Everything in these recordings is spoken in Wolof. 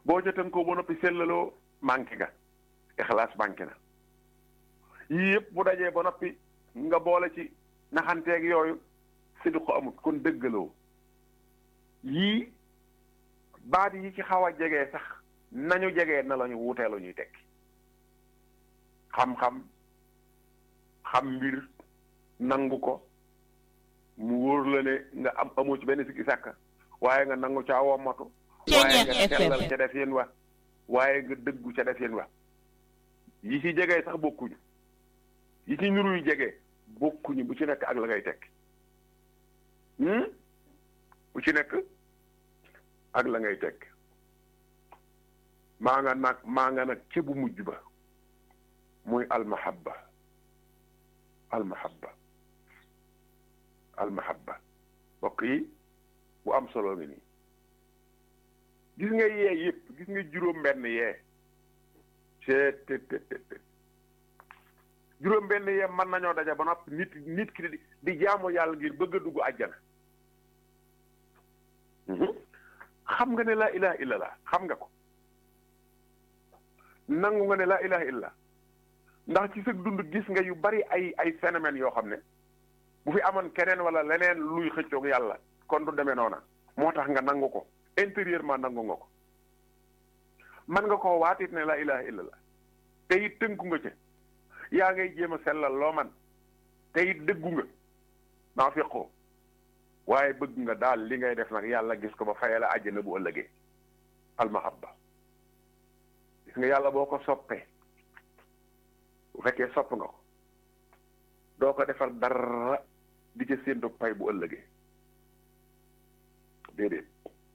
boo ca tënkoo ba noppi sellaloo manqué nga ixlaas manqué na yii yëpp bu dajee ba noppi nga boole ci naxanteeg yooyu sidqu amut kon dëggaloo yii baat yi ci xaw a jegee sax nañu jegee na lañu wutee la ñuy tekki xam-xam xam mbir nangu ko mu wóor la ne nga am amoo ci benn sikki sàkka waaye nga nangu caa wommatu waaye nga sellal ca def yéen wa waaye nga dëggu ca def yéen wa yi ci jegee sax bokkuñu yi ci niru yu jegee bokkuñu bu ci nekk ak la ngay tekki bu ci nekk ak la ngay tekki maa nga nag maa nga nag ca bu mujj ba muy almahabba almahabba almahabba mbokk yi bu am solo ngi nii gis nga yee yëpp gis nga juróom benn yee seet te te te juróom benn yee mën nañoo daja ba noppi nit nit ki di di jaamu yàlla ngir bëgg a dugg àjjana xam nga ne laa ilaha illallah xam nga ko nangu nga ne laa ilaha illallah ndax ci sa dund gis nga yu bari ay ay phénomènes yoo xam ne bu fi amoon keneen wala leneen luy xëccoog yàlla kon du demee noona moo tax nga nangu ko intérieurement nangu nga ko man nga koo waatit ne laa ilaha illallah te it tënku nga ca yaa ngay jéem a sellal loo man te it dëggu nga naa feqoo waaye bëgg nga daal li ngay def nag yàlla gis ko ba fayee la àjjana bu ëllëgee almahabba gis nga yàlla boo ko soppee bu fekkee sopp nga ko doo ko defal dara di ca séentu pay bu ëllëgee déedéet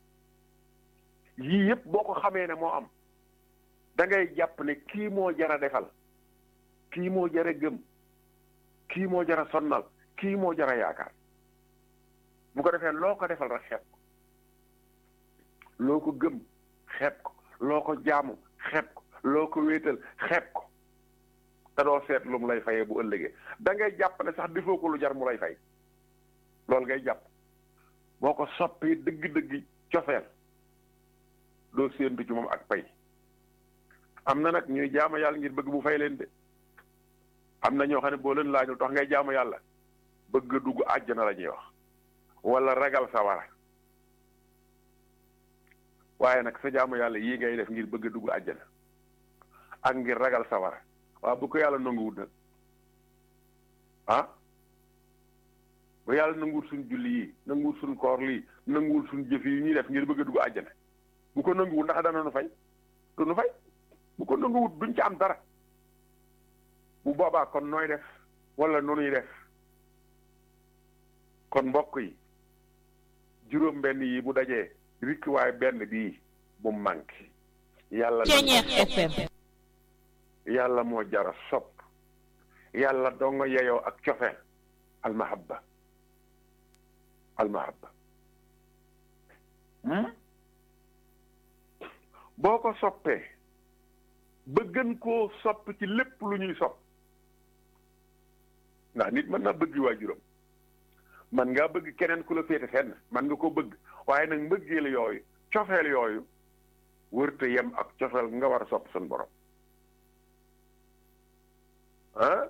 yii yëpp boo ko xamee ne moo am da ngay jàpp ne kii moo jara defal kii moo jara gëm kii moo jara sonnal kii moo jara yaakaar bu ko defee loo ko defal rek xeeb ko loo ko gëm xeeb ko loo ko jaamu xeeb ko loo ko wéetal xeeb ko te doo seet lu mu lay fayee bu ëllëgee da ngay jàpp ne sax defoo ko lu jar mu lay fay loolu ngay jàpp boo ko soppee dëgg-dëgg cofeel doo séentu ci moom ak pay am na nag ñuy jaamu yàlla ngir bëgg bu fay leen de am na ñoo xam ne boo leen laajul tax ngay jaamu yàlla bëgg a dugg àjjana la ñuy wax wala ragal sawara waaye nag sa jaamu yàlla yii ngay def ngir bëgg a dugg àjjana ak ngir ragal sawara waaw bu ko yàlla nanguwut nag ah bu yàlla nanguwut suñ julli yi nanguwut suñ koor lii nanguwut suñ jëf yi ñuy def ngir bëgg a dugg àjjana bu ko nanguwut ndax dana nu fay du nu fay bu ko nanguwut duñ ci am dara bu boobaa kon nooy def wala noonuy def kon mbokk yi juróom benn yi bu dajee rikk waaye benn bii bu manqué yàlla FM yàlla moo jara sopp yàlla donga yeyoo ak cofe almahabba almahabba boo ko soppee ba gën koo sopp ci lépp lu ñuy sopp ndax nit mën naa bëgg waajuram man ngaa bëgg keneen ku la féete fenn man nga ko bëgg waaye nag mbëggeel yooyu cofeel yooyu wërte yem ak cofeel nga war a sopp sun borom ah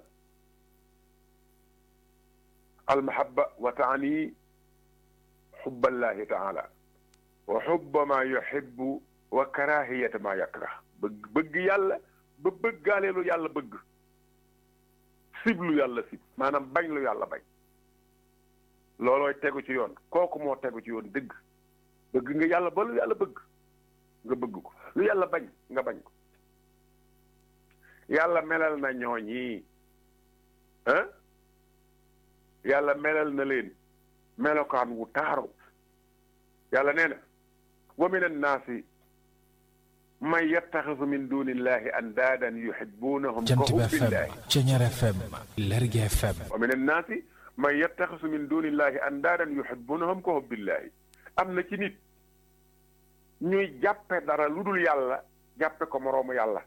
almahabba wa taani xubba allahi taala wa xubba ma yuhibbu wa karahiyata ma yakrah bëgg bëgg yàlla ba bëggaale lu yàlla bëgg sib lu yàlla sib maanaam bañ lu yàlla bañ loolooy tegu ci yoon kooku moo tegu ci yoon dëgg bëgg nga yàlla ba lu yàlla bëgg nga bëgg ko lu yàlla bañ nga bañ ko yàlla melal na ñooñi ah yàlla melal na leen melokaan wu taaru yàlla nee na wa min annaasi man yattaxisu min duni illahi andaadan yuhibbunahum ka Jant bi FM hubbillahi Ceñeer FM Lergui FM wa min annaasi man yattaxisu min duni illahi andaadan yuhibbunahum ka hubbillahi am na ci nit ñuy jàppe dara lu dul yàlla jàppe ko moroomu yàlla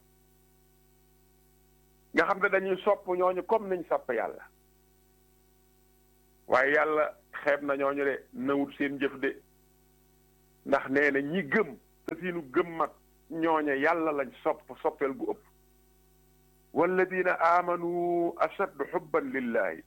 nga xam ne dañuy sopp ñooñu comme nañ sopp yàlla waaye yàlla xeeb na ñooñu de nawut seen jëf de ndax nee na ñi gëm te seenu gëm mat ñooñe yàlla lañ sopp soppeel gu ëpp walladina amanu ashaddu xubban lillahi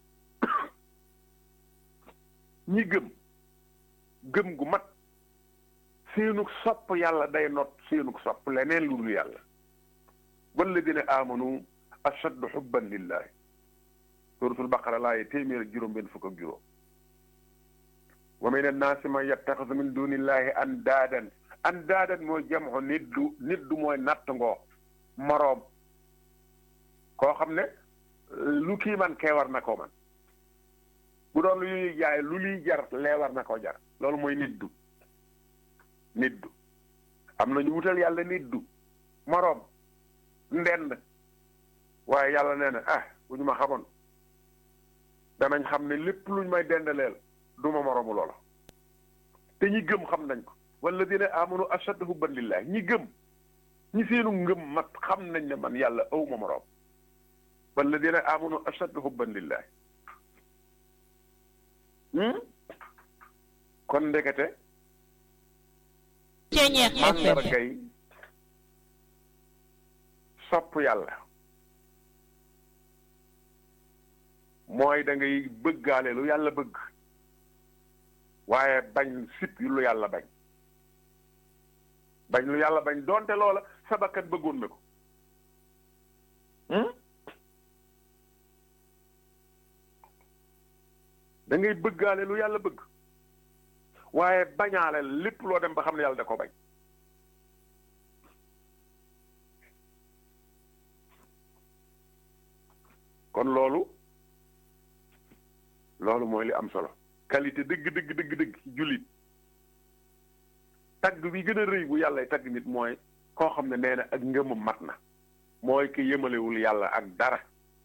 ñi gëm gëm gu mat seenug sopp yàlla day not seenug sopp leneen lu dul yàlla walladina amanu ashaddu xubban lillahi suratul baqara laaye téeméer ak juróom benn fukk ak juróom wa min annaasi man yattaxidu min dunillahi andaadan andaadan mooy jamxu niddu niddu mooy natt ngoo moroom koo xam ne lu kii man kee war na koo man bu doon lu ñuy jaay lu liy jar lee war na koo jar loolu mooy niddu niddu am na ñu wutal yàlla niddu moroom ndend waaye yàlla nee na ah bu ñu ma xamoon danañ xam ne lépp luñ may dendaleel du ma moroomu loola te ñi gëm xam nañ ko walladina amanu ashaddu hubban lillah ñi gëm ñi seenu ngëm mat xam nañ ne man yàlla aw ma moroom walladina amanu ashaddu hubban lillah kon ndekete màndargay sopp yàlla mooy da ngay bëggaale lu yàlla bëgg waaye bañ sip lu yàlla bañ bañ lu yàlla bañ doonte loola sa bakkan bëggoon na ko da ngay bëggaale lu yàlla bëgg waaye bañaale lépp loo dem ba xam ne yàlla da ko bañ kon loolu loolu mooy li am solo qualité dëgg dëgg dëgg dëgg jullit tagg bi gën a rëy bu yàlla tagg nit mooy koo xam ne nee na ak ngëmam mat na mooy ki yemalewul yàlla ak dara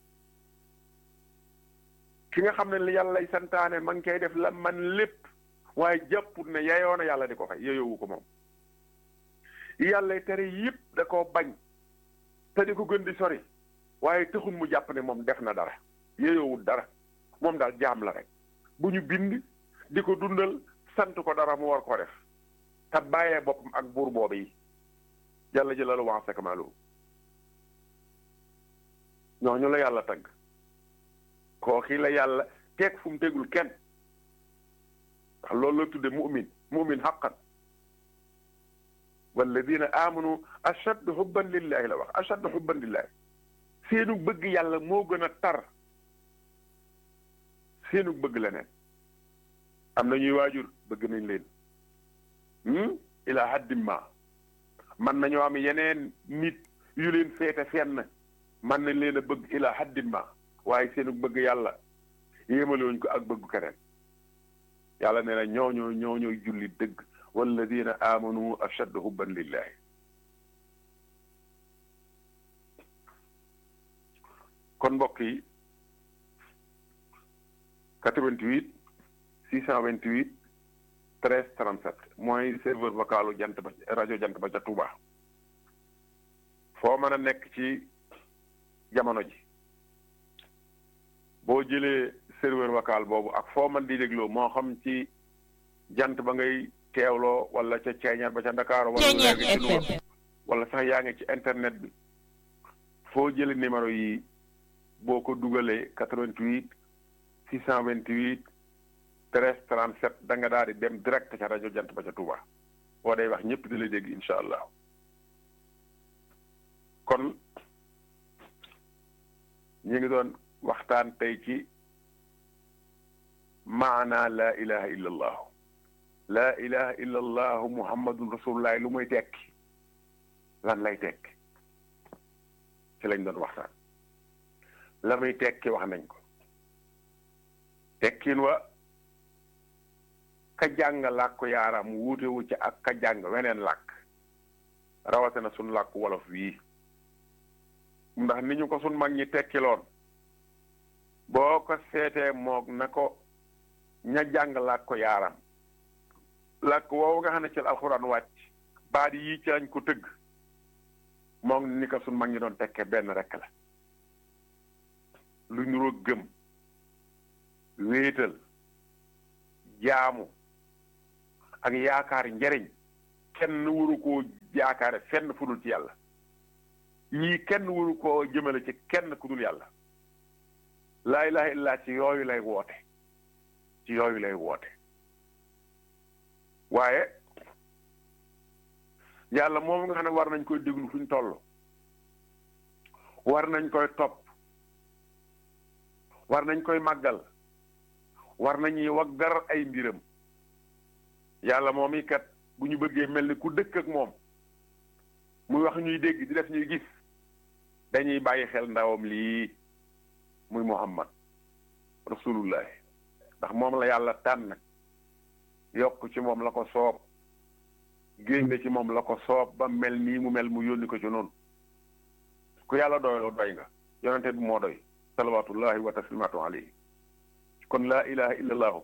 ki nga xam ne li yàlla lay santaane man koy def la man lépp waaye jàpput ne yeyoo na yàlla di ko fay yeyoowu ko moom yàlla tere yëpp da koo bañ te di ko gën di sori waaye taxul mu jàpp ne moom def na dara yeyoowul dara moom daal jaam la rek bu ñu bind di ko dundal sant ko dara mu war koo def te bàyyee boppam ak buur boobu yi jàlla jëlalu wax sekamalu ñooñu la yàlla tagg kooki la yàlla teg fu mu tegul kenn ndax loolu la tudde mu'min mu'min xaqan walladina amanu ashaddu hubban lillahi la wax ashaddu hubban lillahi seenu bëgg yàlla moo gën a tar seenu bëgg leneen am na ñuy waajur bëgg nañ leen ila haddim ma man nañoo am yeneen nit yu leen féete fenn man nañ leen a bëgg ila haddim ma waaye seenu bëgg yàlla yéemalewuñ ko ak bëggu keneen yàlla nee na ñooñoo ñooñooy julli dëgg walladina amanu ashaddu hubban lillahi kon mbokk yi 88 628 13 37 mooy serveur vocalu jant ba rajo jant ba ca Touba foo mën a nekk ci jamono ji boo jëlee serveur vocal boobu ak foo mën di dégloo moo xam ci jant ba ngay teewloo wala ca ceeñar ba ca Ndakaaru wala léegi ci Louga wala sax yaa ngi ci internet bi foo jëlee numéro yi boo ko dugalee 88 628 13 37 da nga daal di dem direct ca rajo jant ba ca Touba boo day wax ñëpp di la dégg incha allah kon ñu ngi doon waxtaan tey ci maana laa ilaha illa allahu laa ilaha illa allahu muhammadun rasulullah lu muy tekki lan lay tekki ci lañ doon waxtaan la muy tekki wax nañ ko tekkin wa ka jàng làkku yaaram wuute wu ci ak ka jàng weneen làkk rawatina sun làkku wolof wii ndax ni ñu ko sun mag ñi tekkiloon boo ko seetee moog na ko ña jàng làkku yaaram làkk woowu nga xam ne ci alxuraan wàcc baat yii ci lañ ko tëgg moog ni ko sun mag ñi doon tekkee benn rekk la lu ñu gëm wéetal jaamu ak yaakaar njariñ kenn waru koo yaakaare fenn fu dul ci yàlla yii kenn waru koo jëmale ci kenn ku dul yàlla laa ilaha illa ci yooyu lay woote ci yooyu lay woote waaye yàlla moom nga xam ne war nañ koy déglu fuñ toll war nañ koy topp war nañ koy màggal war nañuy waggar ay mbiram yàlla moom i kat bu ñu bëggee mel ni ku dëkk ak moom muy wax ñuy dégg di def ñuy gis dañuy bàyyi xel ndawam lii muy muhammad rasulullahi ndax moom la yàlla tànn yokk ci moom la ko soob génne ci moom la ko soob ba mel nii mu mel mu yónni ko ci noonu ku yàlla doyloo doy nga yonente bi moo doy salawatullahi wa taslimatu alayhi kon laa ilaha illa allahu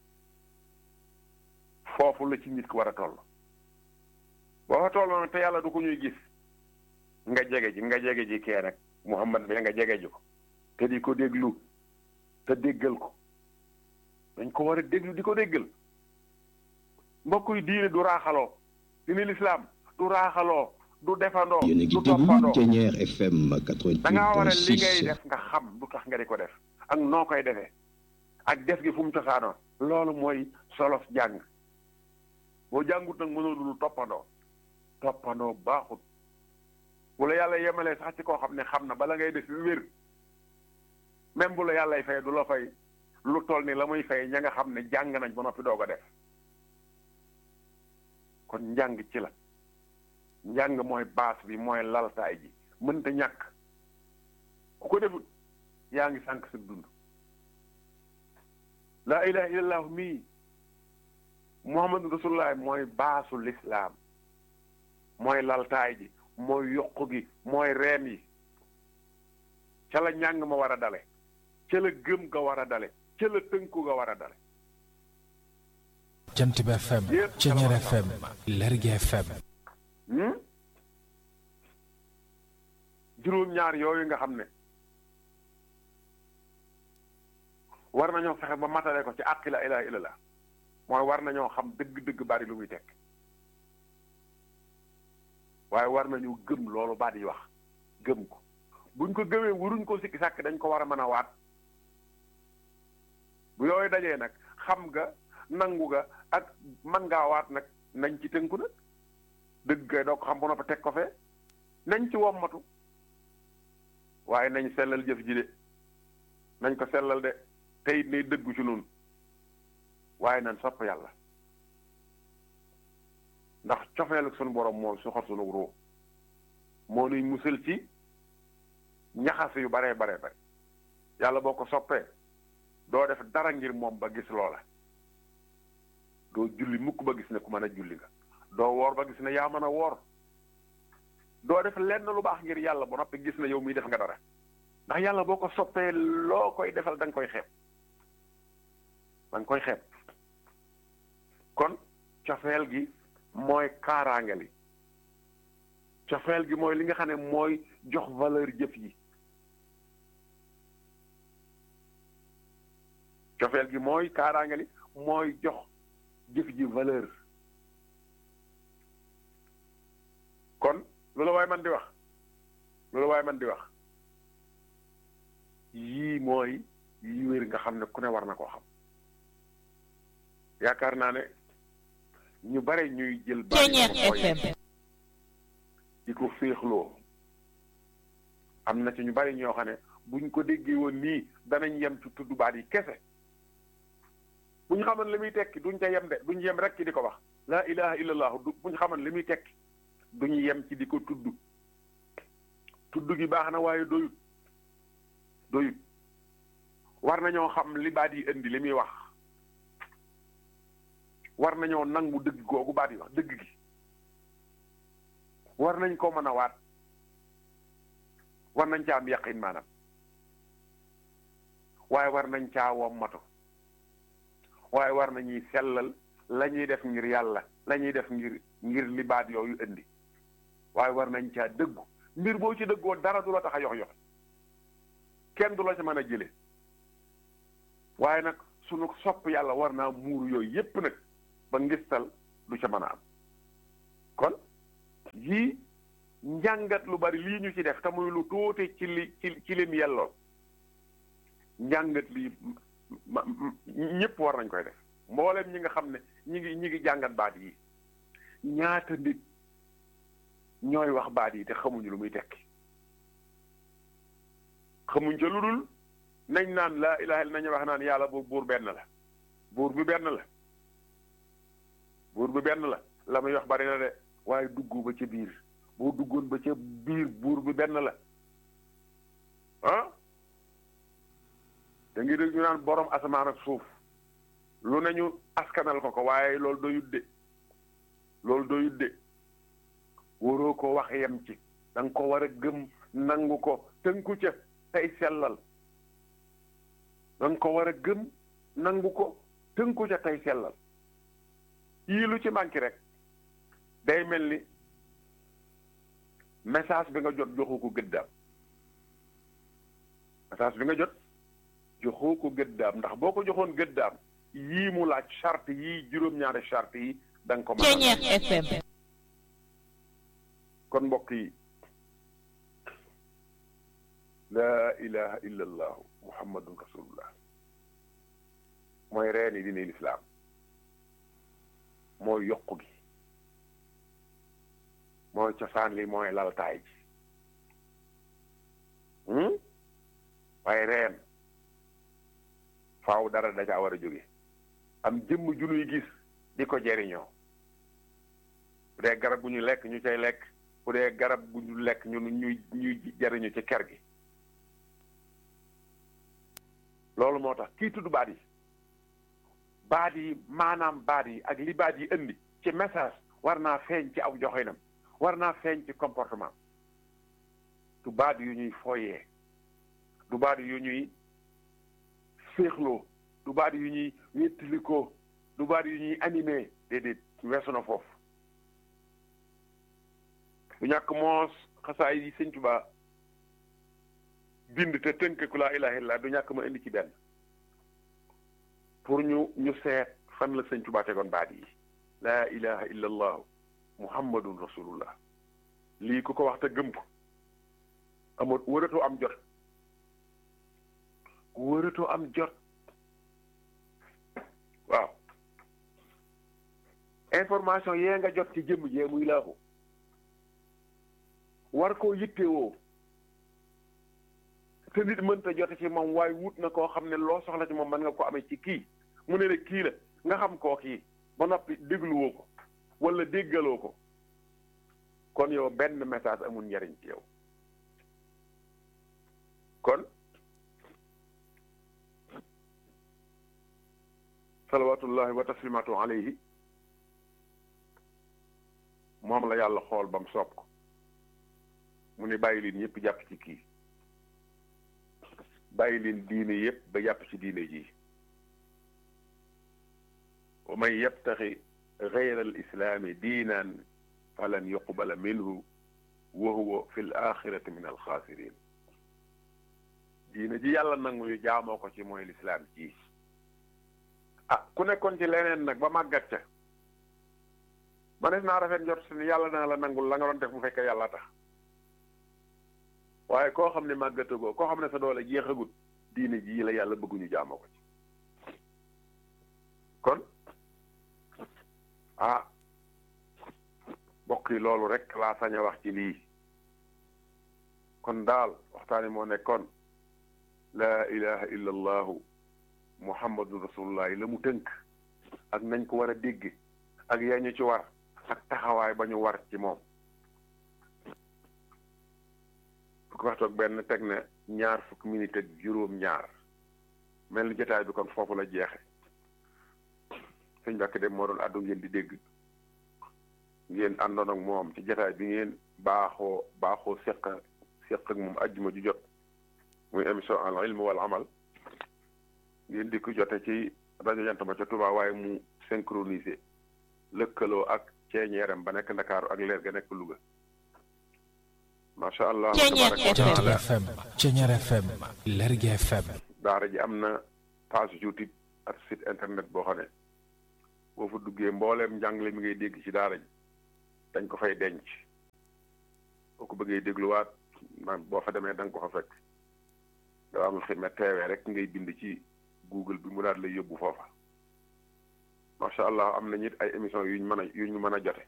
foofu la ci nit ki war a toll boo fa toll te yàlla du ko ñuy gis nga jege ji nga jege ji kee rek muhammad bi nga jege ji ko te di ko déglu te déggal ko dañ ko war a déglu di ko déggal mbokk yi diine du raaxaloo diine lislaam du raaxaloo du defandoo du toppandoo da ngaa war a li ngay def nga xam du tax nga di ko def ak noo koy defee ak def gi fu mu cosaanoo loolu mooy solos jàng boo jàngut nag mënoo lu toppandoo toppandoo baaxut bu la yàlla yemalee sax ci koo xam ne xam na bala ngay def lu wér même bu la yàllay fay du la fay lu toll ni la muy fay ña nga xam ne jàng nañ ba noppi doog a def kon njàng ci la njàng mooy baas bi mooy laltaay ji mënta ñàkk ku ko defut yaa ngi sànq sa dund laa ilaha illallah mii muhammadu rasulullah mooy baasu lislaam mooy laltaay ji mooy yokk gi mooy reen yi ca la njàng ma war a dale ca la gëm ga war a dale ca la tënku ga war a dale jant bi FM Ceñeer FM Lergui FM juróom-ñaar yooyu nga xam ne war nañoo fexe ba matale ko ci àqi la ilaha illallah mooy war nañoo xam dëgg-dëgg bari lu muy tekk waaye war nañu gëm loolu baat yi wax gëm ko buñ ko gëmee waruñ ko sikki sàkk dañ ko war a mën a waat bu yooyu dajee nag xam nga nangu ga ak man ngaa waat nag nañ ci tënku nag dëgg kay doo ko xam ba noppi teg ko fee nañ ci wommatu waaye nañ sellal jëf ji de nañ ko sellal de te it nay dëggu ci noonu waaye nañ sopp yàlla ndax cofeel ak sunu borom moo suxat sunu ruu moo nuy musal ci ñaxas yu baree baree bare yàlla boo ko soppee doo def dara ngir moom ba gis loola doo julli mukk ba gis ne ku mën a julli nga doo woor ba gis ne yaa mën a woor doo def lenn lu baax ngir yàlla ba noppi gis ne yow muy def nga dara ndax yàlla boo ko soppee loo koy defal da nga koy xeeb da nga koy xeeb kon cofeel gi mooy kaaraange li cofeel gi mooy li nga xam ne mooy jox valeur jëf yi cofeel gi mooy kaaraange li mooy jox jëf ji valeur kon loolu waaye man di wax loolu waaye man di wax yii mooy yi wér nga xam ne ku ne war na koo xam yaakaar naa ne ñu bare ñuy jël bari di ko féexloo am na ci ñu bari ñoo xam ne buñ ko déggee woon nii danañ yem ci tudd baat yi kese bu ñu xamoon li muy tekki duñ ca yem de duñ yem rek ci di ko wax laa ilaha illallah du bu ñu xamoon li muy tekki duñu yem ci di ko tudd tudd gi baax na waaye doyut doyut war nañoo xam li baat yi indi li muy wax war nañoo nangu dëgg googu baat yi wax dëgg gi war nañ ko mën a waat war nañ caa am yaqin maanaam waaye war nañ caa wommatu waaye war nañuy sellal la ñuy def ngir yàlla la ñuy def ngir ngir li baat yooyu indi waaye war nañ caa dëggu mbir boo ci dëggoo dara du la tax a yox yox kenn du la ci mën a jële waaye nag sunu sopp yàlla war naa muur yooyu yépp nag ba ngistal du ca mën a am kon yii njàngat lu bari lii ñu ci def te muy lu tuuti ci li ci ci lim yelloon njàngat lii ma ñëpp war nañ koy def mboolem ñi nga xam ne ñi ngi ñi ngi jàngat baat yi ñaata nit ñooy wax baat yi te xamuñu lu muy tekki xamuñ ca lu dul nañ naan laa ilaha illa nañu wax naan yàlla boobu buur benn la buur bi benn la buur bi benn la la muy wax bari na de waaye dugg ba ca biir boo duggoon ba ca biir buur bi benn la ah da ngi dégg ñu naan borom asamaan ak suuf lu nañu askanal ko ko waaye loolu doyut de loolu doyut de waroo ko wax yem ci da nga ko war a gëm nangu ko tënku ca tey sellal da nga ko war a gëm nangu ko tënku ca tey sellal yii lu ci manqué rek day mel ni message bi nga jot joxu ko gëddaam message bi nga jot joxu ko gëddaam ndax boo ko joxoon gëddaam yii mu laaj charte yii juróom-ñaari charte yi da nga ko mën Ceeñeex FM kon mbokk yi laa ilaha illa allahu muhammadun rasulullah mooy reeni dina lislaam mooy yokku gi mooy cosaan li mooy laltaay ji waaye reen faaw dara da caa war a jóge am jëmm ju nuy gis di ko jeriñoo bu dee garab bu ñu lekk ñu cay lekk bu dee garab bu ñu lekk ñun ñuy ñuy jariñu ci ker gi loolu moo tax kii tudd baat yi baat yi maanaam baat yi ak li baat yi indi ci message war naa feeñ ci aw joxinam war naa feeñ ci comportement du baat yu ñuy foyee du baat yu ñuy féexloo du baat yu ñuy wéttalikoo du baat yu ñuy animé déedéet weesu na foofu du ñàkk moos xasaay yi sëñ Tuubaa bind te tënk ku laa ilaaha illa du ñàkk ma indi ci benn pour ñu ñu seet fan la sëñ Tuubaa tegoon baat yi laa ilaha illa allahu muhammadun rasulullah lii ku ko wax te gëm ko amoo wëratoo am jot wëratoo am jot waaw information yee nga jot ci jëmm jee muy laaxu war koo yittewoo te nit mënta jote ci moom waaye wut na koo xam ne loo soxla ci moom mën nga ko amee ci kii mu ne la kii la nga xam koo kii ba noppi dégluwoo ko wala déggaloo ko kon yow benn message amul njariñ ci yow kon salawatullahi wa taslimatu alayhi moom la yàlla xool ba mu soob ko mu ne bàyyi leen ñëpp jàpp ci kii bàyyi leen diine yëpp ba jàpp ci diine ji wa man yabtaxi gayra al islaami diinan falan yuqbala minhu wa huwa fi l axirati min alxaasirin diine ji yàlla nangu ñu jaamoo ko ci mooy lislaam ji ah ku nekkoon ci leneen nag ba màggat ca ma def naa rafet njot si ni yàlla naa la nangul la nga doon def bu fekkee yàlla tax waaye koo xam ne màggatagoo koo xam ne sa doole jeexagut diine ji la yàlla bëgguñu jaamoo ko ci kon ah mbokk yi loolu rek laa sañ a wax ci lii kon daal waxtaani moo nekkoon laa ilaha illa allahu muhammadu rasulullah la mu tënk ak nañ ko war a dégg ak yañu ci war ak taxawaay ba ñu war ci moom fukki waxtu ak benn teg na ñaar fukki minute ak juróom ñaar mel ni jotaay bi kon foofu la jeexe sëñ Mbàkke dem moo doon àddu ngeen di dégg ngeen àndoon ak moom ci jotaay bi ngeen baaxoo baaxoo seq seq ak moom ajjuma ju jot muy émission al ilm wal amal ngeen di ko jote ci rajo jant ba ca Touba waaye mu synchronisé lëkkaloo ak ceeñeeram ba nekk Ndakaaru ak leer ga nekk Louga macha allah. Jant FM Ceñeer FM Lergui FM daara ji am na page YouTube ak site internet boo xam ne boo fa duggee mbooleem njàngale mi ngay dégg ci daara ji dañ ko fay denc boo ko bëggee dégluwaat man boo fa demee da nga ko fa fekk doo am xidma teewee rek ngay bind ci google bi mu daal lay yóbbu foofa macha allah am nañu it ay émission yuñ mën a yuñ mën a jote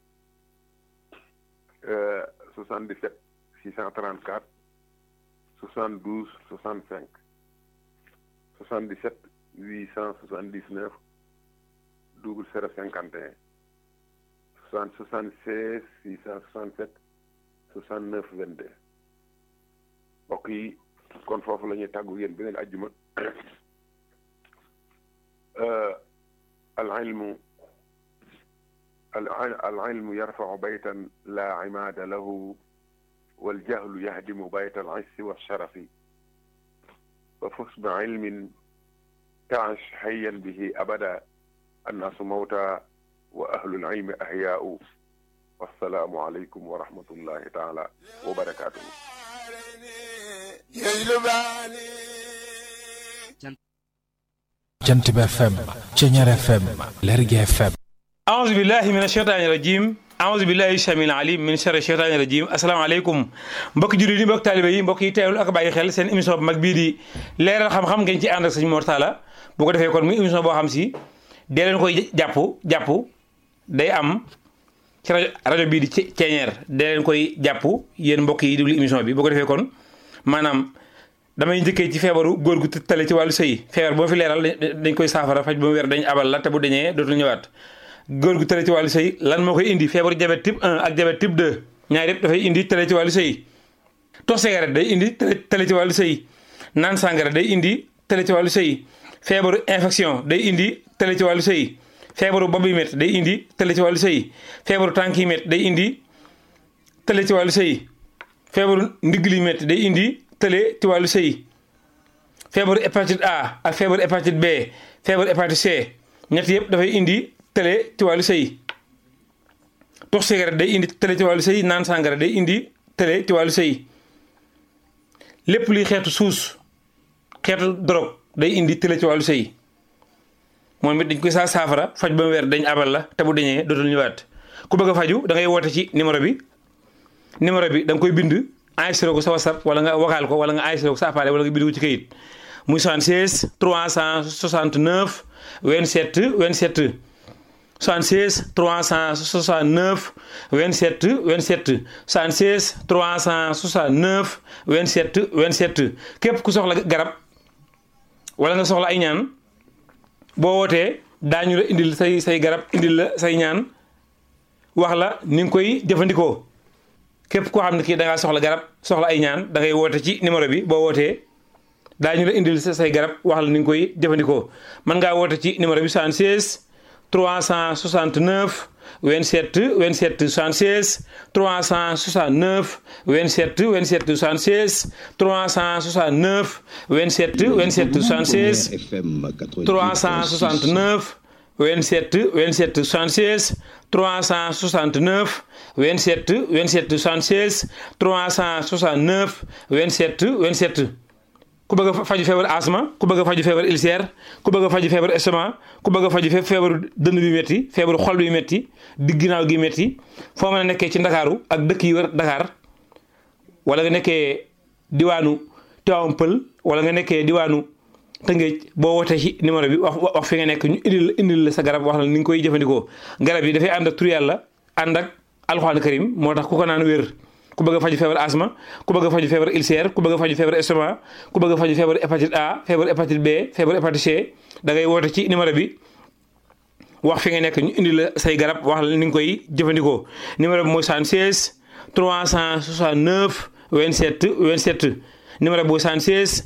77 634 72 65 77 879 double 051 60 76 667 69 22 mbokk yi kon foofu la ñuy tàggu yéen beneen ajjuma al ilmu al ilmu yarfau baytan la imaada lahu wal jahlu yahdimu bayta al issi wa sharafi fa fus bi ilmin taash hayyan bihi abada annaasu mawta wa ahlul ilmi ahyaau wassalaamu aleykum wa rahmatullahi taala wa barakaatuhu jant bi FM Ceñeer FM Lergui FM aouzu billahi min asheytaani rajim aouzu billahi samil alim min sharri sheytaani rajim asalaamaaleykum mbokki jullit yi mbokki taalibe yi mbokk yi teewlu ak bàyyi xel seen émission bu mag bii di leeral xam-xam ngeen ci ànd ak sëñ Mor Talla bu ko defee kon muy émission boo xam si dee leen koy jàpp jàpp day am ci rajo rajo bii di Ceñeer dee leen koy jàpp yéen mbokk yi déglu émission bi bu ko defee kon maanaam damay njëkkee ci feebaru góor gu tale ci wàllu sëy feebar boo fi leeral dañ koy saafara faj ba mu wér dañ abal la te bu dañee dootul ñëwaat góor gu tale ci wàllu sëy lan moo koy indi feebaru diabète type 1 ak diabète type 2 ñaar yëpp dafay indi tale ci wàllu sëy tox cigarette day indi tale ci wàllu sëy naan sàngara day indi tale ci wàllu sëy feebaru infection day indi tale ci wàllu sëy feebaru bopp yi métti day indi tale ci wàllu sëy feebaru tànk yi métti day indi tale ci wàllu sëy feebaru ndigg li métti day indi tële ci wàllu sëy feebaru hépatite A ak feebaru hépatite B feebaru hépatite C ñett yëpp dafay indi tële ci wàllu sëy tux cigarette day indi tële ci wàllu sëy naan sàngara day indi tële ci wàllu sëy lépp luy xeetu suus xeetu drogue day indi tële ci wàllu sëy moom it dañ koy saa saafara faj ba mu weer dañ abal la te bu dañee dootul ñëwaat ku bëgg a faju da ngay woote ci numéro bi numéro bi da nga koy bind enregistré ko sa whatsapp wala nga vocal ko wala nga enregistré ko sa appareil wala nga bind ko ci kayit muy 76 369 27 27 76 369 27 27 76 369 27 27 képp ku soxla garab wala nga soxla ay ñaan boo wootee daañu la indil say say garab indil la say ñaan wax la ni nga koy jëfandikoo képp koo xam ne kii da ngaa soxla garab soxla ay ñaan da ngay woote ci numéro bi boo wootee daañu la indil say garab wax la ni nga koy jëfandikoo mën ngaa woote ci numéro bi 76 369 27 27 76 369 27 27 76 369 27 27 76 369 27 27 76 369 27 27 76 369 27 27 ku bëgg a faju feebar asma ku bëgg a faju feebar ulcère ku bëgg a faju feebar estomac ku bëgg a faju feebaru dënn bi métti feebaru xol bi métti digg ginnaaw gi métti foo mën a nekkee ci ndakaaru ak dëkk yi wër Dakar wala nga nekkee diwaanu Tivaouane Pël wala nga nekkee diwaanu Tëngéej boo wootee ci numéro bi wax wax fi nga nekk ñu indil la indil la sa garab wax la ni nga koy jëfandikoo garab yi dafay ànd ak tur yàlla ànd ak alxuraan karim moo tax ku ko naan wér ku bëgg a faju feebar asma ku bëgg a faju feebar ulcère ku bëgg a faju feebar estomac ku bëgg a faju feebar hépatite A feebar hépatite B feebar hépatite C da ngay woote ci numéro bi wax fi nga nekk ñu indi la say garab wax la ni nga koy jëfandikoo numéro bi mooy 76 369 27 27 numéro bu 76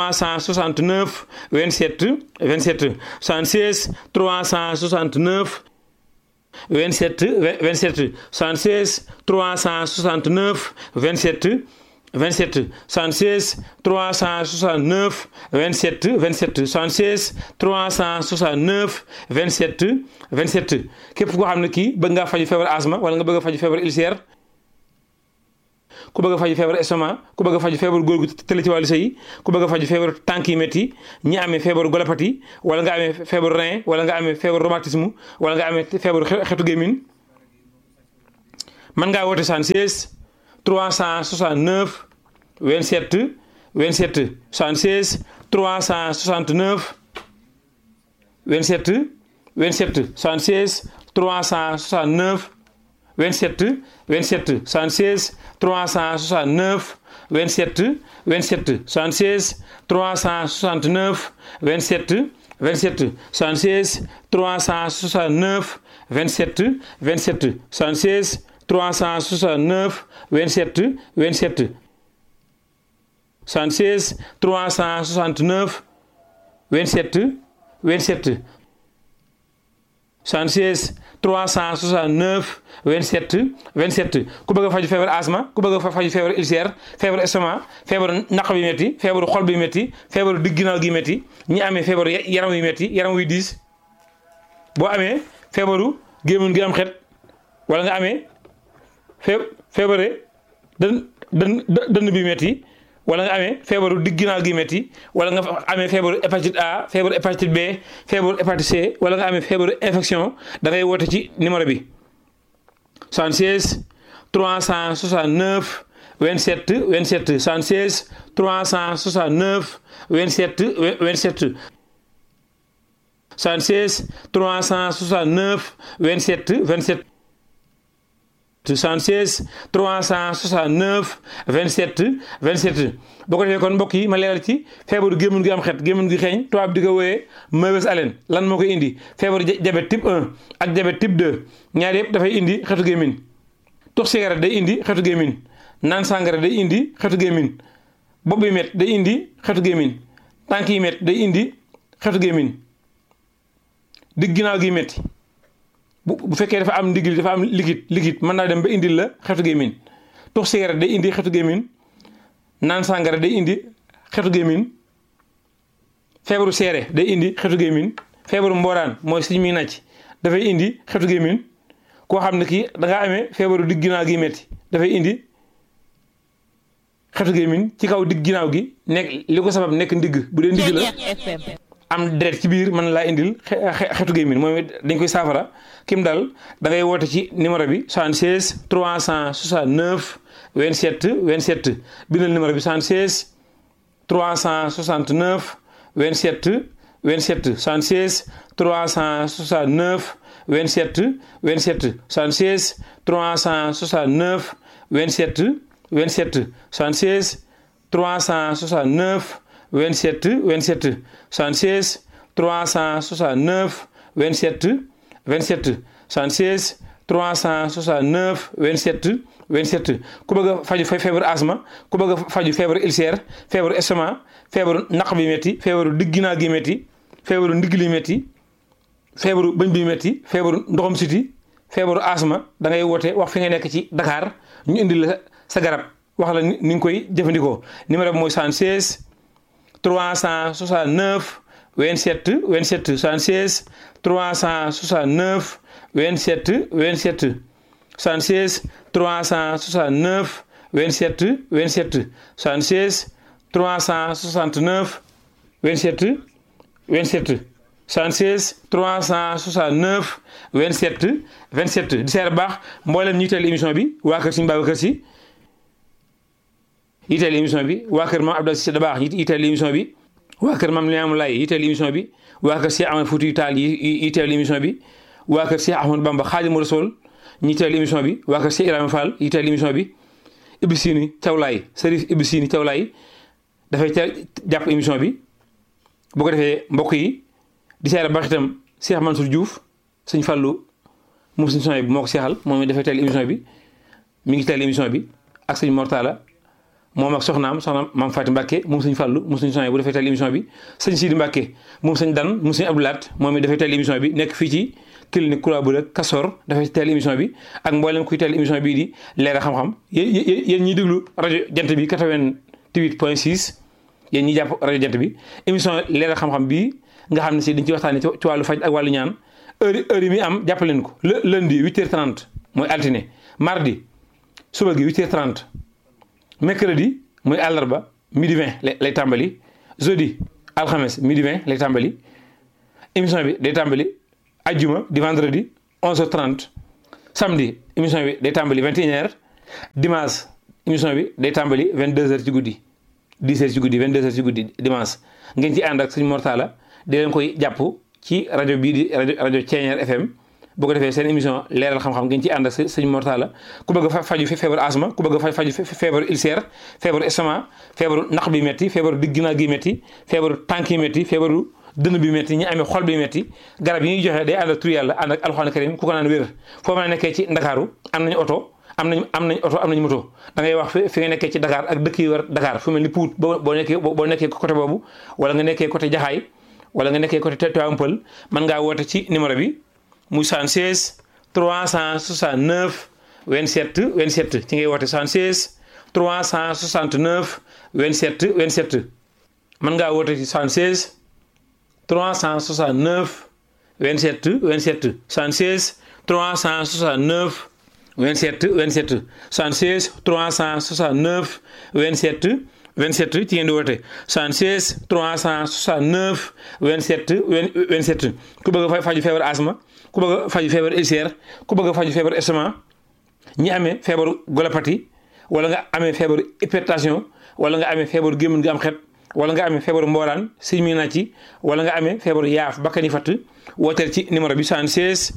369 27 27 76 369 27 27 76 369 27 27 76 369 27 27 76 369 27 27 képp koo xam ne kii bëgg ngaa faju feebar asma wala nga bëgg a faju feebar ulcère ku bëgg a faju feebar estomac ku bëgg a faju feebar góor gu tële ci wàllu sëy ku bëgg a faju feebar tànk yi métti ñi amee feebaru golopathie wala nga amee feebaru rein wala nga amee feebaru rhumatisme wala nga amee feebaru xetu gémmiñ mën ngaa woote 76 369 27 27 76 369 27 27 76 369 27 27 76 369 27 27 76 369 27 27 76 369 27 27 76 369 27 27 76 369 27 27 76 369 27 27 ku bëgg a faju feebar asma ku bëgg a faju feebar ulcère feebar estomac feebar naq bi métti feebaru xol bi métti feebaru digg ginnaaw gi métti ñi amee feebaru yaram yu métti yaram wuy diis boo amee feebaru gémmiñ gi am xet wala nga amee fee feebare dën dën dënn bi métti wala nga amee feebaru digg ginnaaw gi métti wala nga amee feebaru hépatite A feebaru hépatite B feebaru hépatite C wala nga amee feebaru infection da ngay woote ci numéro bi 76 369 27 27 76 369 27 27 76 369 27 27 76 369 27 27 boo ko defee kon mbokk yi ma leeral ci feebaru gémmiñ gi am xet gémmiñ gi xeeñ tubaab di ko wooyee mauvaise haleine lan moo koy indi feebaru diabète type 1 ak diabète type 2 ñaar yëpp dafay indi xetu gémmiñ tux cigarette day indi xetu gémmiñ naan sàngara day indi xetu gémmiñ bopp bi met day indi xetu gémmiñ tànk yi met day indi xetu gémmiñ digg ginnaaw gi metti bu bu fekkee dafa am ndigil dafa am liquide liquide mën naa dem ba indil la xetu gémmiñ tux cigarette day indi xetu gémmiñ naan sàngara day indi xetu gémmiñ feebaru seere day indi xetu gémmiñ feebaru mbooraan mooy suñ muy nàcc dafay indi xetu gémmiñ koo xam ne kii da ngaa amee feebaru digg ginnaaw gi metti dafay indi xetu gémmiñ ci kaw digg ginnaaw gi nekk li ko sabab nekk ndigg bu dee ndigg la am deret ci biir mën laa indil xetu gémmiñ moom dañ koy saafara kim dal da ngay woote ci numéro bi 76 369 27 27 bindal numéro bi 76 369 27 27 76 369 27 27 76 369 27 27 76 369 27 27 76 369 27 27 76 369 27 27 ku bëgg a faju feebaru asma ku bëgg a faju feebaru ulcère feebaru estomac feebaru naq bi métti feebaru digg ginnaaw gi métti feebaru ndigg li métti feebaru bëñ bi métti feebaru ndoxam siti feebaru asma da ngay woote wax fi nga nekk ci Dakar ñu indi la sa garab wax la ni nga koy jëfandikoo numéro bi mooy 76 369 27 27 76 369 27 27 76 369 27 27 76 369 27 27 76 369 27 27 di seer baax mboolem ñi teel émission bi waa kër Sëñ Babacar Si yiteel émission bi waa kër maam Abdou Cissé Dabaax yiteel émission bi waa kër maam Limaamu Laay yiteel émission bi waa kër Cheikh Ahmed Fouti Taal yiteel émission bi waa kër Cheikh Ahmadou Bamba Xaadimu Rasuul ñi teel émission bi waa kër Cheikh Ibrahima Fall yiteel émission bi Ibou Sini Thiawlaay Serif Ibou Sini Thiawlaay dafay teel jàpp émission bi bu ko defee mbokk yi di seere baax itam Cheikh Mansour Diouf sëñ Fallou moom sëñ son bi moo ko seexal moom dafay teel émission bi mi ngi teel émission bi ak sëñ Mortala moom ak soxnaam soxnaam maam Faati Mbàkke moom sëñ Fàllu moom sëñ Sonia bu defee teel émission bi sëñ Sidi Mbàkke moom sëñ Dan moom sëñ Abdoulaat moom it dafay teel émission bi nekk fii ci clinique Kura bu rek Kasor dafay teel émission bi ak mboolem kuy teel émission bii di leeral xam-xam yéen yéen ñiy déglu rajo jant bi 88 point 6 yéen ñi jàpp rajo jant bi émission leeral xam-xam bii nga xam ne si dañ ci waxtaanee ci wàllu faj ak wàllu ñaan heure heure yi muy am jàpp leen ko le lundi 8h30 mooy altine mardi suba gi 8h30 mercredi muy àllarba midi 20 lay tàmbali jeudi alxames midi 20 lay tàmbali émission bi day tàmbali ajjuma di vendredi 11h30 samedi émission bi day tàmbali 21h dimanche émission bi day tàmbali 22h ci guddi 10h ci guddi 22h ci guddi dimanche ngeen ci ànd ak sëñ Mortala di leen koy jàpp ci rajo bii di rajo rajo Thiéniere FM bu ko defee seen émission leeral xam-xam ngeen ci ànd ak sëñ Mortala ku bëgg a faju fi feebaru asma ku bëgg a faju feebaru ulcère feebaru estomac feebaru naq bi métti feebaru digg ginnaaw gi métti feebaru tànk yi métti feebaru dënn bi métti ñi amee xol bi métti garab yi ñuy joxe day ànd ak tur yàlla ànd ak alxuraan karim ku ko naan wér foo mën a nekkee ci ndakaaru am nañu oto am nañ am nañ oto am nañ moto da ngay wax fi nga nekkee ci Dakar ak dëkk yi war Dakar fu mel ni Pout boo boo nekkee boo nekkee côté boobu wala nga nekkee côté Jaxaay wala nga nekkee côté Tivaouane Peulh mën ngaa woote ci numéro bi muy 76 369 27 27 ci ngay woote 76 369 27 27 mën ngaa woote ci 76 369 27 27 76 369 27 27 76 369 27 27 ci ngeen di woote 76 369 27 27 ku bëgg a faju feebar asma ku bëgg a faju feebar ulcère ku bëgg a faju feebar estomac ñi amee feebaru golopathie wala nga amee feebaru hypertension wala nga amee feebaru gémmiñ gi am xet wala nga amee feebaru mbooraan siñ mi na ci wala nga amee feebaru yaaf bakkani fatt wooteel ci numéro bi 76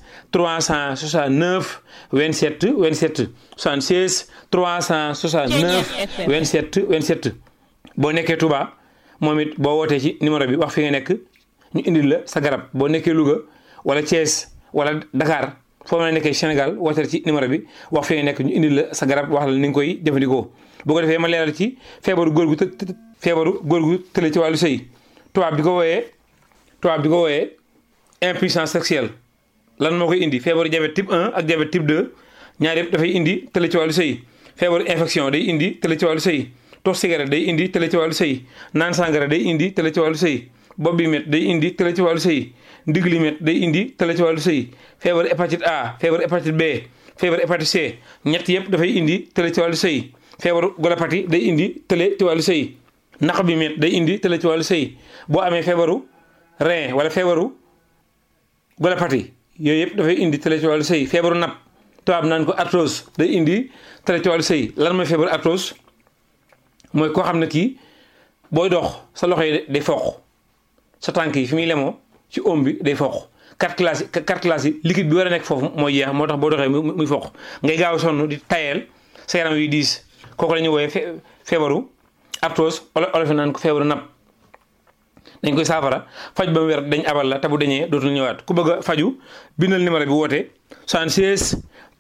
369 27 27 76 369 27 27 boo nekkee Touba moom it boo wootee ci numéro bi wax fi nga nekk ñu indil la sa garab boo nekkee Louga wala Thiès wala Dakar foo mën a nekkee Sénégal wooteel ci numéro bi wax fi nga nekk ñu indil la sa garab wax la ni nga koy jëfandikoo boo ko defee ma leeral ci feebaru góor gu të feebaru góor gu tële ci wàllu sëy tubaab bi ko wooyee tubaab bi ko wooyee impuissance sexuelle lan moo koy indi feebaru diabète type 1 ak diabète type 2 ñaar yëpp dafay indi tële ci wàllu sëy feebaru infection day indi tële ci wàllu sëy tox cigarette day indi tële ci wàllu sëy naan sangara day indi tële ci wàllu sëy bopp bi met day indi tële ci wàllu sëy ndigg li met day indi tële ci wàllu sëy feebaru hépatite A feebaru hépatite B feebaru hépatite C ñett yëpp dafay indi tële ci wàllu sëy feebaru golopathie day indi tële ci wàllu sëy naq bi met day indi tële ci wàllu sëy boo amee feebaru rein wala feebaru golopathie yooyu yëpp dafay indi tële ci wàllu sëy feebaru napp tubaab naan ko arthrose day indi tële ci wàllu sëy lan mooy feebaru arthrose mooy koo xam ne kii booy dox sa loxo yi day foq sa tànk yi fi muy lemoo ci oom bi day foq carte classe yi carte classe yi liquide bi war a nekk foofu mooy jeex moo tax boo doxee muy foq ngay gaaw sonn di tayeel sa yaram wi diis kooku la ñuy wooyee feebaru arthrose olof naan ko feebaru napp dañ koy saafara faj ba mu wér dañ abal la te bu dañee dootul ñëwaat ku bëgg a faju bindal numéro bi woote 76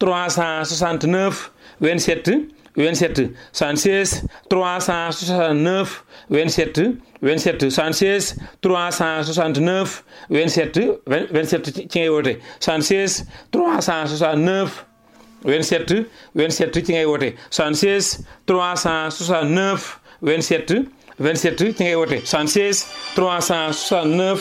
369 27 27 76 369 27 27 76 369 27 27 ci ngay woote 76 369 27 27 ci ngay woote 76 369 27 27 ci ngay woote 76 369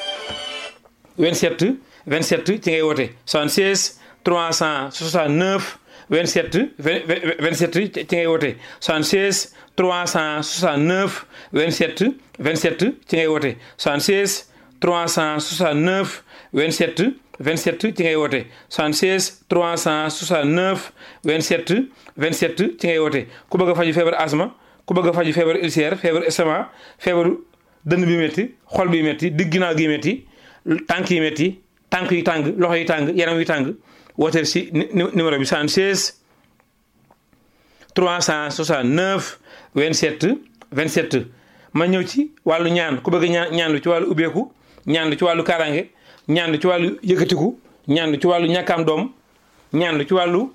27 27 ci ngay woote 76 369 27 27 ci ngay woote 76 369 27 27 ci ngay woote 76 369 27 27 ci ngay woote 76 369 27 27 ci ngay woote ku bëgg a faju feebar asma ku bëgg a faju feebar ulcère feebar estomac feebaru dënn bi métti xol bi métti digg ginnaaw gi métti tànk yi métti tànk yi tàng loxo yi tàng yaram yi tàng wooteel si numéro bi 76 369 27 27 ma ñëw ci wàllu ñaan ku bëgg ñaan ñaan lu ci wàllu ubbeeku ñaan lu ci wàllu kaaraange ñaan lu ci wàllu yëkkatiku ñaan lu ci wàllu ñàkkaam doom ñaan lu ci wàllu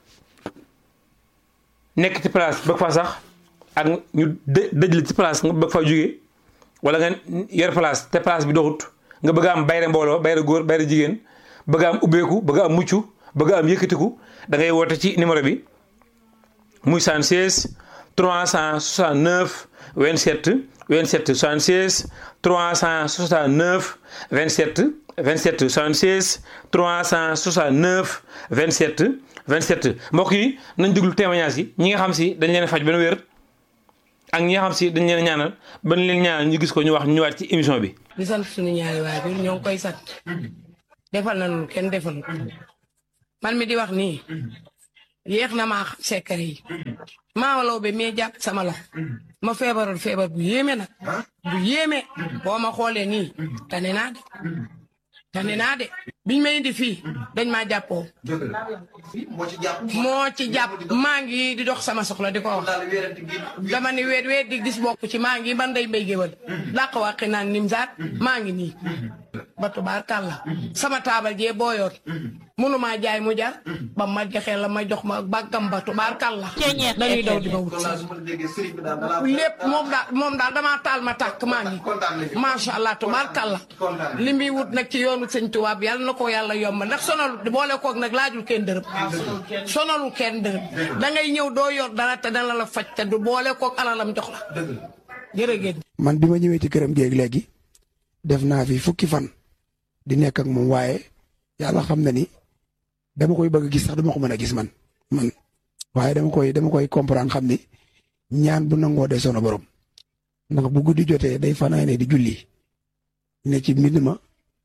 nekk ci place bëgg fa sax ak ñu dëj la ci place nga bëgg fa jóge wala nga yor place te place bi doxut nga bëgg am bayre mbooloo bayre góor bayre jigéen bëgg am ubbeeku bëgg am mucc bëgg am yëkkatiku da ngay woote ci numéro bi muy 76 369 27 27 76 369 27 27 76 369 27 27 mbokk yi nañ déglu témoignage yi ñi nga xam si dañ leen faj benn wér ak ñi nga xam si dañ leen ñaanal ba leen ñaanal ñu gis ko ñu wax ñu ñëwaat ci émission bi. di sant suñu ñaari waajur ñoo ngi koy sant defal nañu kenn defal man mi di wax nii yéex na maa xam secret yi maawalaw bi mais jàpp sama la ma feebaroon feebar bu yéeme nag bu yéeme boo ma xoolee nii tane naa de tane naa de biñ ma indi fii dañ maa jàppoo moo ci jàpp. moo ci jàpp maa ngi di dox sama soxla di ko wax daal wéerante gi. dama ni weet weet di gis bokk ci maa ngi man day mbay géwal làq wàqi naan nimsaat maa ngi nii ba tubaarkàlla sama taabal jee booyoon mënumaa jaay mu jar ba ma joxee la ma jox ma bàggam ba tubaarkàlla dañuy daw di ma wut kon daal su ma la déggee sëriñ bi daal balaa. lépp moom daal moom daal damaa taal ma tàkk maa ngi kontaan nañu. macha allah tubaarkàlla kontaan li muy wut nag ci yoonu sëñ tubaab yàlla na ko yàlla yomb ndax sonalu boole koog nag laajul kenn dërëm sonalu kenn dërëm da ngay ñëw doo yor dara te dana la faj te du boole koog alalam jox la dëgg la. jërëgéen man bi ma ñëwee ci këram géeg léegi def naa fi fukki fan di nekk ak moom waaye yàlla xam na ni dama koy bëgg a gis sax dama ko mën a gis man man waaye dama koy dama koy comprendre xam ni ñaan bu nangoo de sono borom ndax bu guddi jotee day fanaane di julli ne ci mbind ma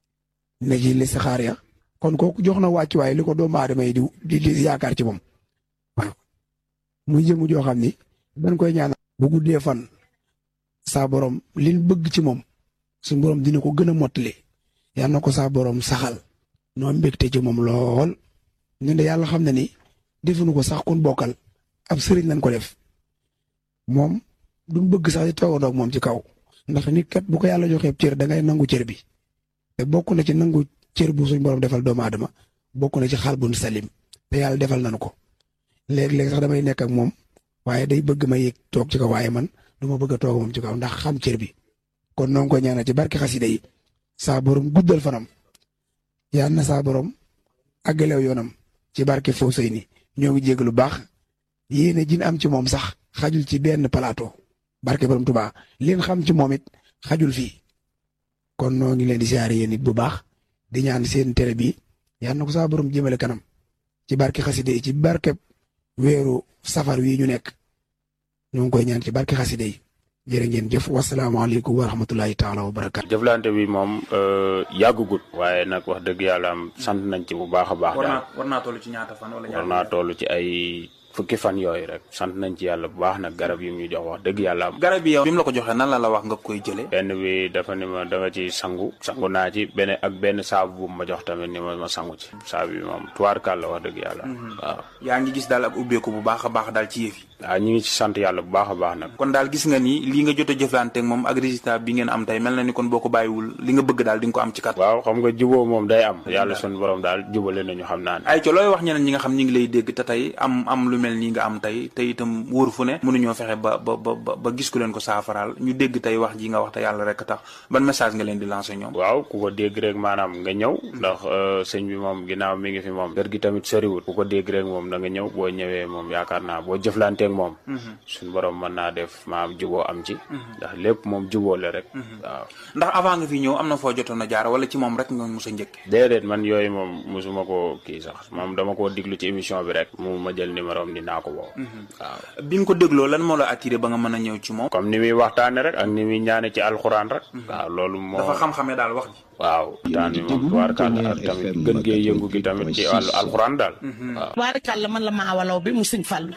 ne ci listixaar ya kon kooku jox na wàcc waaye li ko doomu aadama yi di di yaakaar ci moom waaw muy jëmu joo xam ni dañ koy ñaan bu guddee fan saa borom liñ bëgg ci moom suñu borom dina ko gën a mottali yal na ko saa borom saxal noo mbégte ci moom lool ñun de yàlla xam na ni defuñu ko sax kun bokkal ab sëriñ lañ ko def moom duñ bëgg sax di toogandoo ak moom ci kaw ndax nit kat bu ko yàlla joxee cër da ngay nangu cër bi te bokk na ci nangu cër bu suñ borom defal doomu aadama bokk na ci xal bu salim te yàlla defal nañu ko léeg-léeg sax damay nekk ak moom waaye day bëgg ma yéeg toog ci kaw waaye man du ma bëgg a toog moom ci kaw ndax xam cër bi kon noo ngi koy ñaanal ci barke xasida yi saa borom guddal fanam yal na saa borom àggalew yoonam ci barke foo sëy ni ñoo ngi jégg lu baax yéene jin am ci moom sax xajul ci benn plateau barke borom Tuubaa leen xam ci moom it xajul fii kon noo ngi leen di siyaare yéen it bu baax di ñaan seen télé bi yal na ko saa borom jëmale kanam ci barke xasida yi ci barke weeru safar wi ñu nekk ñoo ngi koy ñaan ci barke xasida yi jërë ngeen jëf wasalaamaaleykum wa rahmatulahi taala wa barakaatu. jëflante bi moom yàggugut waaye nag wax dëgg yàlla am sant nañ ci bu baax a baax war daal naa war naa toll ci ñaata fan wala war ñaata naa toll ci ay fukki fan yooyu rek sant nañ ci yàlla bu baax nag garab yi mu ñu jox wax dëgg yàlla am garab yi yow bi mu la ko joxee nan la la wax nga koy jëlee benn bi dafa ni ma da nga ci sangu sangu naa ci benn ak benn saabu bu ma jox tamit ni ma ma sangu ci saabu bi moom tuwaarkàl la wax dëgg yàlla waaw yaa ngi gis daal ak ubbeeku bu baax a baax daal ci yëf yi waaw ñu ngi ci sant yàlla bu baax a baax nag kon daal gis nga ni lii nga jot a jëflanteeg moom ak résultat bi ngeen am tey mel na ni kon boo ko bàyyiwul li nga bëgg daal di nga ko am ci kat waaw xam nga juboo moom day am yàlla sun borom daal jubale nañu xam naa ne ay co looy wax ñeneen ñi nga xam ñi ngi lay dégg te tey am am lu mel nii nga am tey te itam wóor fu ne mënuñoo fexe ba ba ba ba ba gis ku leen ko saafaraal ñu dégg tey wax ji nga wax te yàlla rek tax ban message nga leen di lancer ñoom waaw ku ko dégg rek maanaam nga ñëw ndax sëñ bi moom ginnaaw mi ngi fi moom kër gi tamit soriwul ku ko dégg rek moom da nga ñëw boo ñëwee moom yaakaar naa boo jëflanteeg moom suñu borom mën naa def maam juboo am ci ndax lépp moom juboo la rek waaw ndax avant nga fi ñëw am na foo jotoon a jaar wala ci moom rek nga mos a njëkke déedéet man yooyu moom musuma ko kii sax moom dama koo diglu ci émission bi rek mu ma jël numéro am dinaa ko woo waaw bi nga ko dégloo lan moo la attiré ba nga mën a ñëw ci moom comme ni muy waxtaane rek ak ni muy ñaane ci alxuraan rek waaw loolu moo dafa xam-xamee daal wax ji waaw waxtaan bi moom tubaarkàlla ak tamit gën gee yëngu gi tamit ci wàllu alxuraan daal waaw tubaarkàlla man la maawalaw bi mu sëñ Fallu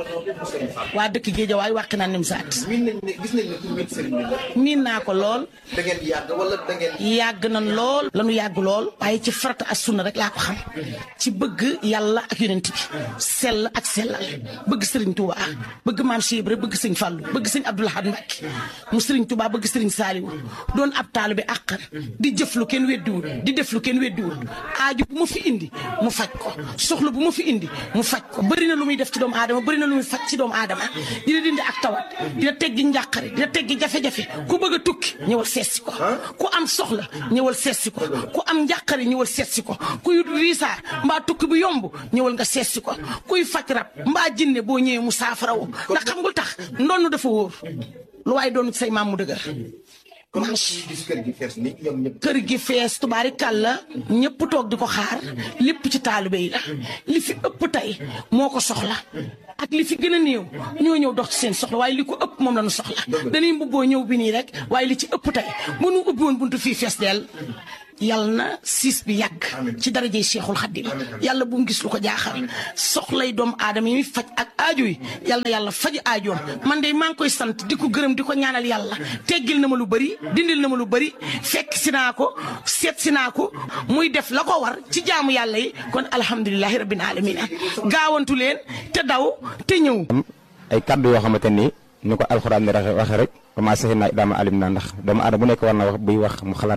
waa dëkk Géejawaay wàq naa nim saat miin nañ ne gis nañ ne tur bi sëriñ bi la. miin naa ko lool da ngeen di yàgg wala da ngeen. yàgg nañ lool lanu yàgg lool waaye ci farata ak sunna rek laa ko xam ci bëgg yàlla ak yonent bi sell ak sellal bëgg sëriñ Touba bëgg maam Cheikh Ibra bëgg sëñ Fallu bëgg sëñ Abdou Lahad Mbacké mu sëriñ Touba bëgg sëriñ Saliou doon ab taalu bi àqan di jëf lu kenn weddiwul di def lu kenn weddiwul aaju bu ma fi indi mu faj ko soxla bu ma fi indi mu faj ko bëri na lu muy def ci doomu aadama bëri na lu muy faj ci doomu aadama dina dindi ak tawat dina teggi njàqare dina teggi jafe-jafe ku bëgg a tukki ñëwal seetsi ko ku am soxla ñëwal seetsi ko ku am njàqare ñëwal seetsi ko kuy riisaa mbaa tukki bu yomb ñëwal nga seetsi ko kuy faj rab mbaa jinne boo ñëwee mu saafarawu ndax xam nga lu tax ndonn dafa wóor lu waaye doon say maam mu dëgër kon nag ñuy gis kër gi fees ni ñoom ñëpp. kër gi fees tubaari kàlla ñëpp toog di ko xaar lépp ci taalibe yi la li fi ëpp tey moo ko soxla ak li fi gën a néew ñoo ñëw dox ci seen soxla waaye li ko ëpp moom la ñu soxla dañuy mbubboo ñëw bi nii rek waaye li ci ëpp tey bu nu ubbi woon buntu fii fees dell yàlla na siis bi yàgg ci darajey Cheikhul Khadim yàlla bu mu gis lu ko jaaxal soxlay doomu aadama yi faj ak aajo yi yàlla na yàlla faj aajoom man de maa ngi koy sant di ko gërëm di ko ñaanal yàlla teggil na ma lu bëri dindil na ma lu bëri fekk si naa ko seet si naa ko muy def la ko war ci jaamu yàlla yi kon alhamdulilahi rabbil alamin gaawantu leen te daw te ñëw ay kaddu yoo xamante ni ni ko alxuraan ni waxe rek commencé naa daama alim naa ndax doomu aadama bu nekk war na wax buy wax mu xalaat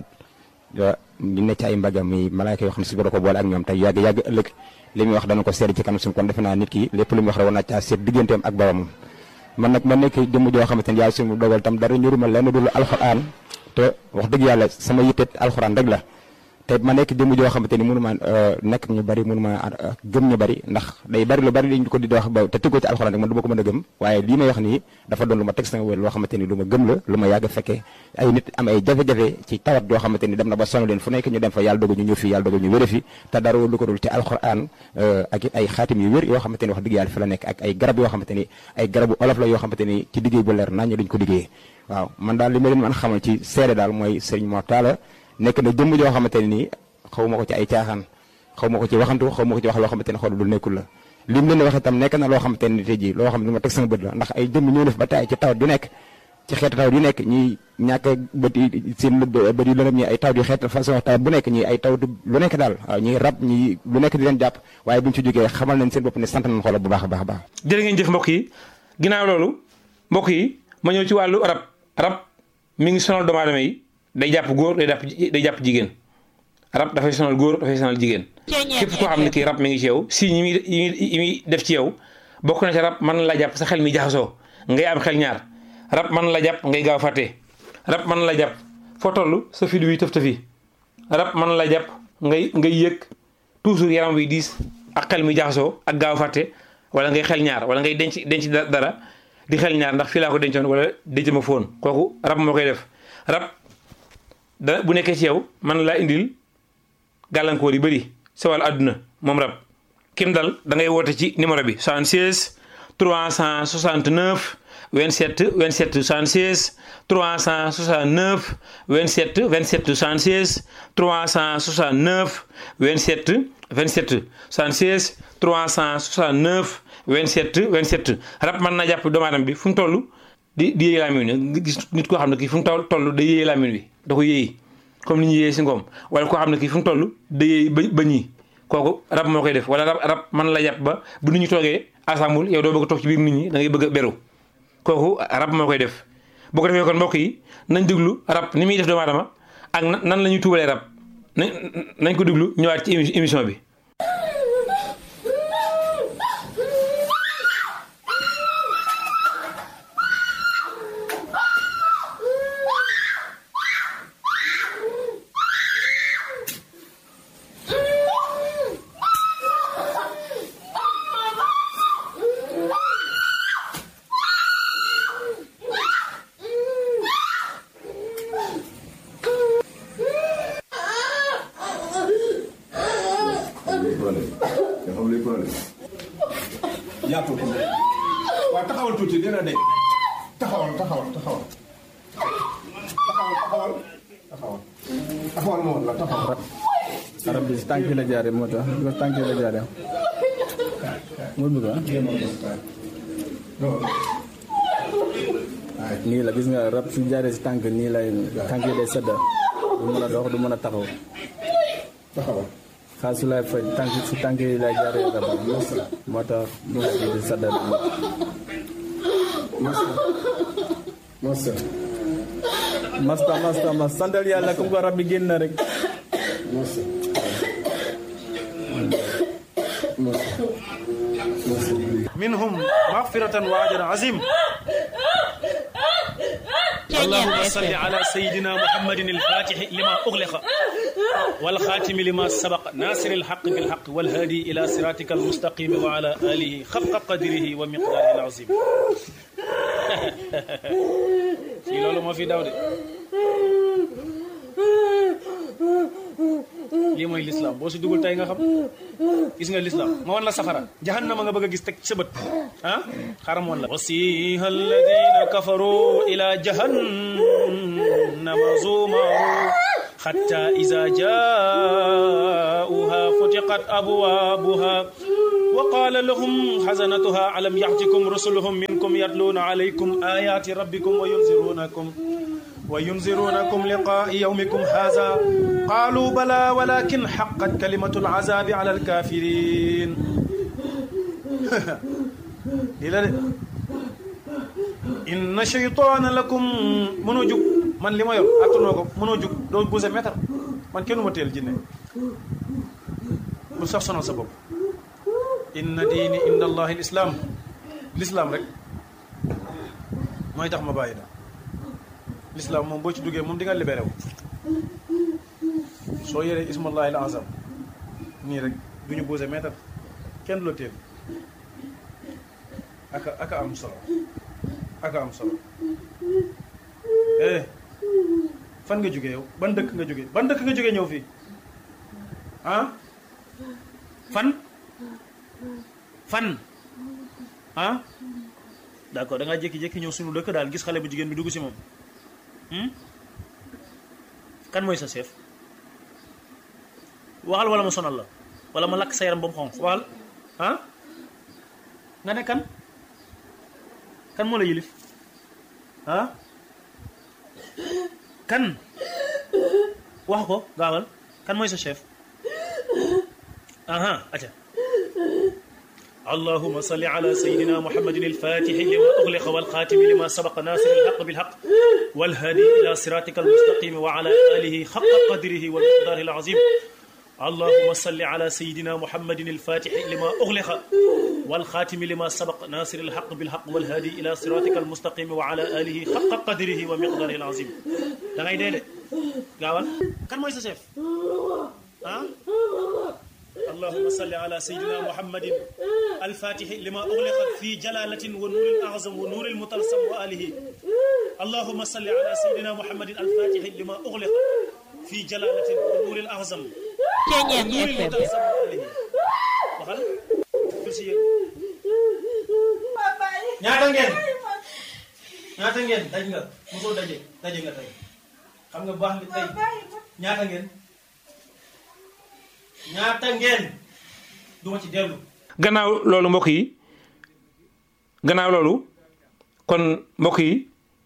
ñu ne ci ay mbagam mi malaayka yoo xam ne si ba ko boole ak ñoom tey yàgg yàgg ëllëg li muy wax dana ko seet ci kanam suñu kon defe naa nit ki lépp lu muy wax rek war naa caa seet digganteem ak boromam man nag ma nekk jëmm joo xamante ni yàlla suñu dogal tam dara ñuruma lenn dul alxuraan te wax dëgg yàlla sama yitte alxuraan rek la te ma nekk jëmm joo xamante ni mënu ma nekk ñu bari mënu ma gëm ñu bari ndax day bari lu bari dañ ko di wax ba te tëggoo ci alxuraan rek man du ma ko mën a gëm waaye lii may wax nii dafa doon lu ma teg sama wér loo xamante ni lu ma gëm la lu ma yàgg fekkee ay nit am ay jafe-jafe ci tawat yoo xamante ni dem na ba sonn leen fu nekk ñu dem fa yàlla dogal ñu ñëw fi yàlla dogal ñu wére fi te dara lu ko dul ci alxuraan ak ay xaatim yu wér yoo xamante ni wax dëgg yàlla fi la nekk ak ay garab yoo xamante ni ay garabu olof la yoo xamante ni ci liggéey bu leer nañ duñ ko liggéeyee waaw man daal li ma leen mën xamal ci seede daal mooy Serigne Mor Talla nekk na jëmm joo xamante ni nii xaw ma ko ci ay caaxaan xaw ma ko ci waxantu xaw ma ko ci wax loo xamante ne xool lu nekkul la lim leen wax itam nekk na loo xamante ne tey jii loo xam ne lu ma teg sama bët la ndax ay jëmm ñoo def ba taay ci tawat yu nekk ci xeetu tawat yu nekk ñi ñàkk bët yi seen bët yu lëndëm ñi ay tawat yu xeet façon tawat bu nekk ñi ay tawat lu nekk daal waaw ñi rab ñi lu nekk di leen jàpp waaye buñ ci jógee xamal nañ seen bopp ne sant nañ xoolal bu baax a baax a baax jërë ngeen jëf mbokk yi ginnaaw loolu mbokk yi ma ñëw ci wàllu rab rab mi ngi sonal doomu aadama yi day jàpp góor day jàpp day jàpp jigéen rab dafay sonal góor dafay sonal jigéen képp koo xam ne kii rab mi ngi ci yow si ñi muy yi muy def ci yow bokk na ci rab mën na la jàpp sa xel mi jaxasoo ngay am xel ñaar rab mën na la jàpp ngay gaaw fàtte rab mën na la jàpp foo toll sa fi wi tëf tëfi rab mën na la jàpp ngay ngay yëg toujours yaram wi diis ak xel mi jaxasoo ak gaaw fàtte wala ngay xel ñaar wala ngay denc denc dara di xel ñaar ndax fii laa ko dencoon wala denc ma foon kooku rab moo koy def rab da bu nekkee ci yow mën na laa indil gàllankoor yu bëri sa wàllu àdduna moom rab kim dal da ngay woote ci numéro bi 76 369 27 27 76 369 27 27 76 369 27 27 76 369 27 27 rab mën naa jàpp doomu aadama bi fu mu toll di di yéey laamin wi nga gis nit koo xam ne kii fu mu toll day yéey laamin wi da ko yéey comme ni ñu yéeyee si ngoom wala koo xam ne kii fu mu toll day yéey ba ba ñii kooku rab moo koy def wala rab rab mën la jàpp ba bu nit ñi toogee assemble yow doo bëgg a toog ci biir nit ñi da ngay bëgg a beru kooku rab moo koy def boo ko defee kon mbokk yi nañ déglu rab ni muy def doomu aadama ak nan la ñuy tuubalee rab nañ nañ ko déglu ñëwaat ci émission bi. yaatu waaw taxawal tuuti dina de taxawal taxawal taxawal taxawal taxawal taxawal taxawal moo la taxawal arab bi si tànk yi la jaare moo tax bi tànk yi la jaare moo bëgg ah nii la gis nga rab su jaaree si tànk nii lay tànk yi day sedda du mën a dox du mën a taxaw taxawal xaal su lay faj tànk si tànk yi lay jaaree rab moo tax du di sedda masa masta masta mas santal yàlla comme ko rab bi génn na rek masa منهم مغفرة وأجر عظيم اللهم صل على سيدنا محمد الفاتح لما أغلق والخاتم لما سبق ناصر الحق بالحق والهادي إلى صراطك المستقيم وعلى آله خفق قدره ومقداره العظيم في لولو ما في داود lii mooy lislaam boo si dugul tey nga xam gis nga lislaam ma wan la safara jahannama nga bëgg a gis teg sa bët ah xaram woon la wasiha alladina kafaru ila jahannama zumaru حتى إذا جاءوها فتقت أبوابها وقال لهم حزنتها ألم يأتكم رسلهم منكم يتلون عليكم آيات ربكم وينذرونكم وينذرونكم لقاء يومكم هذا قالوا بلى ولكن حقت كلمة العذاب على الكافرين إلى إن شيطان لكم منو جوك man li ma yor attanoo ko mënoo jug doo buse meetar man kenn ma teel jinne bu sax sonal sa bopp inna diini inda allahi l islam l'islam rek mooy tax ma bàyyi da l'islam moom boo ci duggee moom di nga libéré wu soo yoree ismullahi l azam nii rek du ñu buse meetar kenn du la teel aka aka am solo aka am solo eh fan nga jógee yow ban dëkk nga jógee ban dëkk nga jógee ñëw fii ah fan fan ah d'accord da ngaa jékki-jékki ñëw suñu dëkk daal gis xale bu jigéen bi dugg si moom kan mooy sa chef waxal wala ma sonal la wala ma lakk sa yaram ba mu xonq waxal ah nga ne kan kan moo la yilif ah kan wax ko gaawal kan mooy sa chef aha aca اللهم صل على سيدنا محمد الفاتح لما أغلق والخاتم لما سبق ناصر الحق بالحق والهادي إلى صراطك المستقيم وعلى آله حق قدره والمقدار العظيم اللهم صل على سيدنا محمد الفاتح لما أغلق والخاتم لما سبق ناصر الحق بالحق والهادي إلى صراطك المستقيم وعلى آله حق قدره ومقداره العظيم da ngay dee de gaawal kan mooy sa chef ah اللهم صل على سيدنا محمد الفاتح لما أغلق في جلالة ونور الأعظم ونور المطلسم وآله اللهم صل على سيدنا محمد الفاتح لما أغلق في جلالة ونور الأعظم ونور المطلسم وآله waxal kursi yéen ñaata ngeen ñaata ngeen daj nga mosoo daje daje nga tey xam nga baax nga tey ñaata ngeen ñaata ngeen du ma ci dellu gannaaw loolu mbokk yi gannaaw loolu kon mbokk yi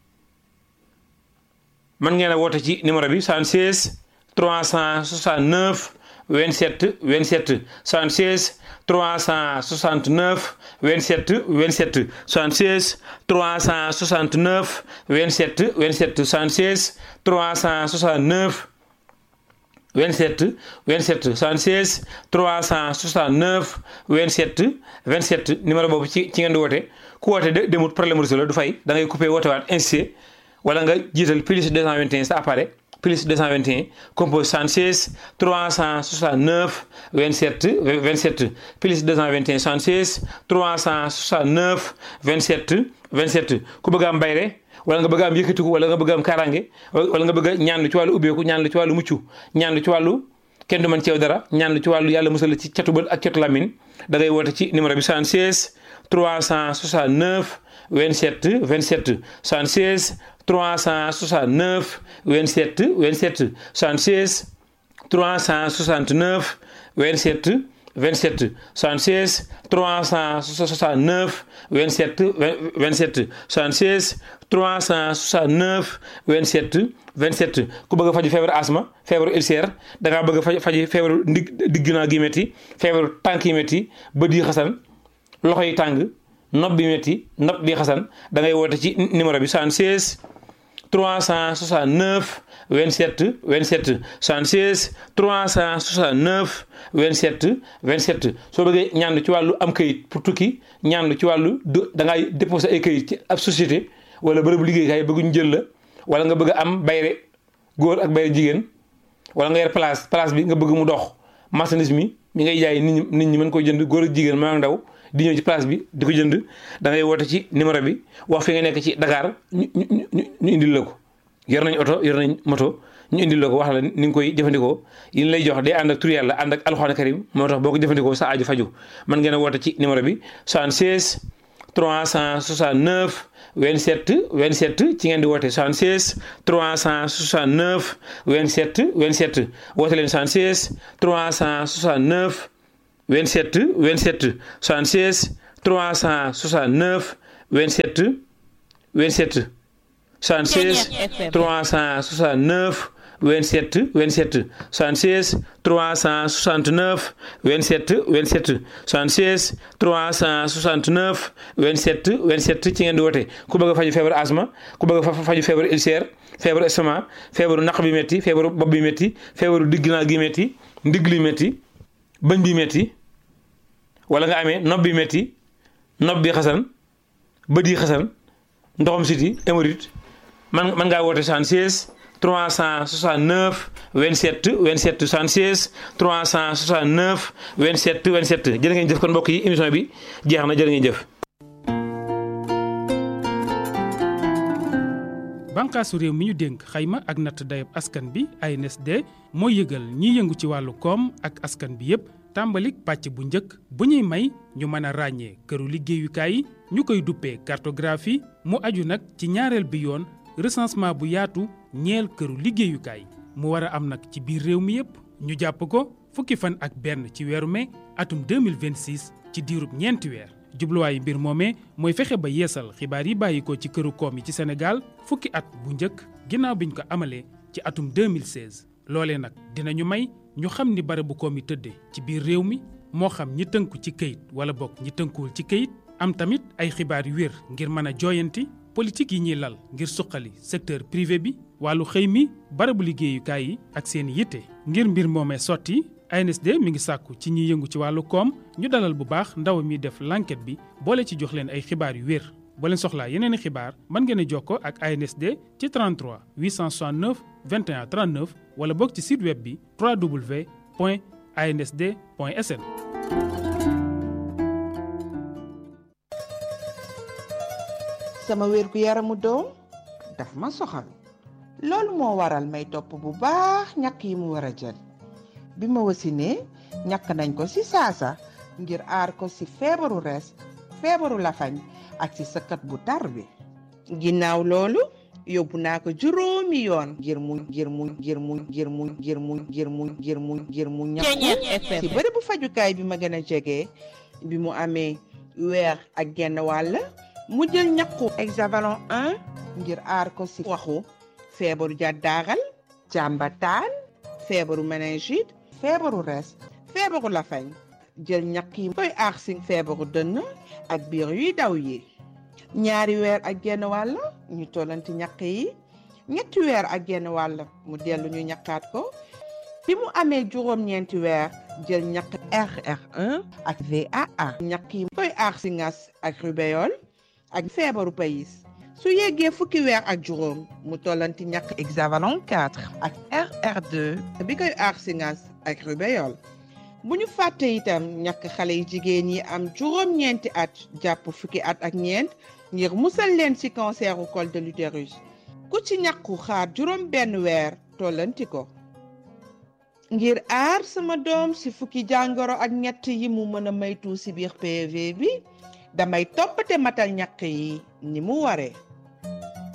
man ngeen a woote ci numéro bi 76 369 27 27 76 369 27 27 76 369 27 27 76 369 27 27 76 369 27 27 numéro boobu ci ci ngeen di woote ku woote de demut problème réseau la du fay da ngay coupé woote waat insisté wala nga jiital plus 221 sa appareil plus 221 compose 76 369 27 27 plus 221 76 369 27 27 ku bëgg am bayre wala nga bëgg am yëkkatiku wala nga bëgg am kaaraange wala nga bëgg a ñaan lu ci wàllu ubbeeku ñaan lu ci wàllu mucc ñaan lu ci wàllu kenn du mën ceew dara ñaan lu ci wàllu yàlla musal ci catu bët ak catu lamin da ngay woote ci numéro bi 76 369 27 27 76 369 27 27 76 369 27 27 76 369 27 27 76 369 27 27 ku bëgg a faju feebaru asma feebaru ulcère da ngaa bëgg a faj faji feebaru ndig digg naa gi métti feebaru tànk yi métti bët yi xasan loxo yi tàng nopp bi métti nopp bi xasan da ngay woote ci numéro bi 76 369 27 27 76 369 27 27 soo bëggee ñaan ci wàllu am kayit pour tukki ñaan ci wàllu da ngay déposé ay kayit ci ab société wala bërëbu liggéeykaay bëgg ñu jël la wala nga bëgg a am bayre góor ak bayre jigéen wala nga yor place place bi nga bëgg mu dox marchandise mi mi ngay jaay nit ñi nit ñi mën koy jënd góor ak jigéen maa ndaw di ñëw ci place bi di ko jënd da ngay woote ci numéro bi wax fi nga nekk ci Dakar ñu ñu ñu indil la ko yor nañ oto yor nañ moto ñu indil la ko wax la ni nga koy jëfandikoo yi lay jox day ànd ak tur yàlla ànd ak alxuraan karim moo tax boo ko jëfandikoo sa aju faju mën ngeen a woote ci numéro bi 76 369 27 27 ci ngeen di woote 76 369 27 27 woote leen 76 369 27 27 76 369 27 27 76 369 27 27 76 369 27 27 76 369 27 27 ci ngeen di woote ku bëgg a faju feebaru asma ku bëgg a faju feebaru ulcère feebaru estomac feebaru naq bi métti feebaru bopp bi métti feebaru digginaa gi métti ndigg li métti bëñ bi métti wala nga amee nopp bi métti nopp bi xasan bët yi xasan ndoxam siti hémorroïde man man ngaa woote 76 369 27 27 76 369 27 27 jërë ngeen jëf kon mbokk yi émission bi jeex na jërë ngeen jëf. bànqaasu réew mi ñu dénk xayma ak natt dayab askan bi ANSD mooy yëgal ñiy yëngu ci wàllu koom ak askan bi yépp tàmbalik pàcc bu njëkk bu ñuy may ñu mën a ràññee këru liggéeyukaay yi ñu koy duppee cartographie mu aju nag ci ñaareel bi yoon recensement bu yaatu ñeel këru liggéeyukaay mu war a am nag ci biir réew mi yépp ñu jàpp ko fukki fan ak benn ci weeru mai atum 2026 ci diirub ñeenti weer jubluwaayu mbir moomee mooy fexe ba yeesal xibaar yi bàyyi ko ci këru koom yi ci Sénégal fukki at bu njëkk ginnaaw biñ ko amalee ci atum 2016 loolee nag dinañu may ñu xam ni barabu koom yi tëddee ci biir réew mi moo xam ñi tënku ci këyit wala bokk ñi tënkuwul ci këyit am tamit ay xibaar yu wér ngir mën a jooyanti politique yi ñuy lal ngir suqali secteur privé bi wàllu xëy mi barabu liggéeyukaay yi ak seen yitte ngir mbir moomee sotti ANSD mi ngi sàkku ci ñiy yëngu ci wàllu koom ñu dalal bu baax ndaw mi def l'enquête bi boole ci jox leen ay xibaar yu wér boo leen soxlaa yeneen i xibaar mën ngeen a jokkoo ak ANSD ci 33 869 21 39 wala boog ci site web bi www.ansd.sn. sama wér gu yaramu doom daf ma soxal loolu moo waral may topp bu baax ñàkk yi mu war a jël bi ma wasinee ñàkk nañ ko ci saasa ngir aar ko ci feebaru res feebaru lafañ ak ci sëkkat bu tar bi ginnaaw loolu yóbbu naa ko juróomi yoon ngir mu ngir mu ngir mu ngir mu ngir mu ngir mu ngir mu ngir mu ñàkku ci bërëbu fajukaay bi ma gën a jege bi mu amee weer ak genn wàll mu jël ñàkku hexavalon 1 ngir aar ko ci waxu feebaru jàddaaral jàmbataan feebaru méningite feebaru res feebaru lafañ jël ñàkk yi koy aar ci feebaru dënn ak biir yuy daw yi ñaari weer ak genn wàll ñu tollanti ñàkk yi ñetti weer ak genn wàll mu dellu ñu ñàkkaat ko bi mu amee juróom-ñeenti weer jël ñàkk RR1 ak VAA ñàkk yi koy aar ci ngas ak rubéole ak feebaru payis su yeggee fukki weer ak juróom mu tollanti ñàkk hexavalon 4 ak RR2 bi koy aar ci ngas ak rubéole bu ñu fàtte itam ñàkk xale yi jigéen yi am juróom-ñeenti at jàpp fukki at ak ñeent ngir musal leen ci canceru col de l'utérus ku ci ñàkku xaar juróom benn weer tollanti ko ngir aar sama doom ci fukki jàngoro ak ñett yi mu mën a maytu ci biir PV bi damay toppate matal ñàkk yi ni mu waree